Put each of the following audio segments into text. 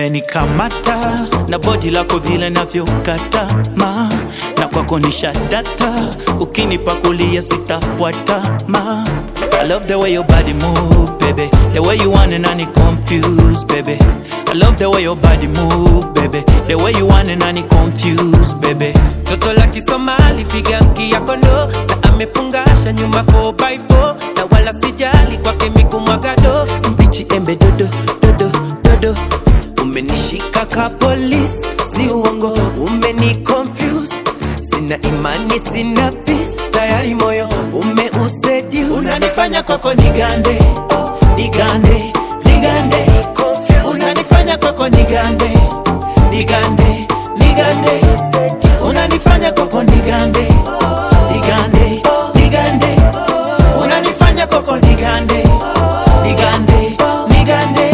umenikamata na bodi lako vile navyokata ma na kwako ni shadata ukinipakulia sitapwata ma I love the way your body move, baby. The way you want and I confused, baby. I love the way your body move, baby. The way you want and I confused, baby. Toto la Kisomali figa ya kondo na amefungasha nyuma 4x4 na wala sijali kwake mikumwagado mbichi embe dodo dodo dodo umenishika ka polisi si uongo umeni confuse sina imani sina peace tayari moyo umeusedi Unanifanya kwako nigande, nigande, nigande. Unanifanya kwako nigande, nigande, nigande. Unanifanya kwako nigande, nigande, nigande. Unanifanya kwako nigande, nigande, nigande.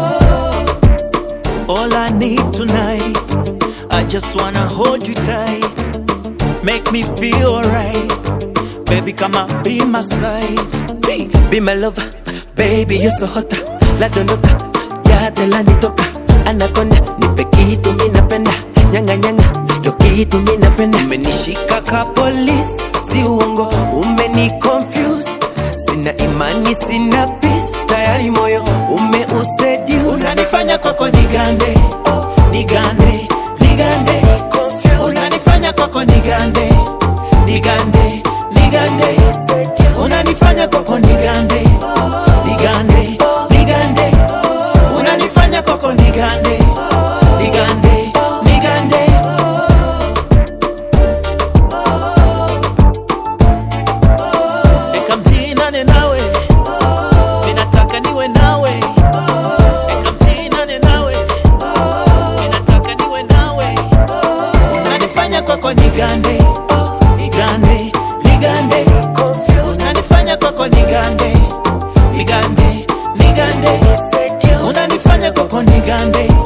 All I need tonight, I just wanna hold you tight, make me feel alright. Baby, come on, be my side. Be, be my lover, baby you so hot La dondoka, ya te la nitoka Anaconda, nipe kitu mi napenda Nyanga nyanga, ndo kitu mi napenda Umenishika ka polisi, si uongo Umeni confuse, sina imani sina peace Tayari moyo umeusedi Unanifanya kwako nigande, nigande, nigande. Unanifanya kwako nigande, nigande, nigande. Unanifanya kwako nigande, nigande, nigande. Unanifanya kwako nigande, nigande, nigande. Eka mtinane nawe, minataka niwe nawe. Eka mtinane nawe, minataka niwe nawe. Unanifanya kwako nigande, nigande, nigande. Unanifanya kwako nigande, nigande, nigande. Unanifanya kwako nigande,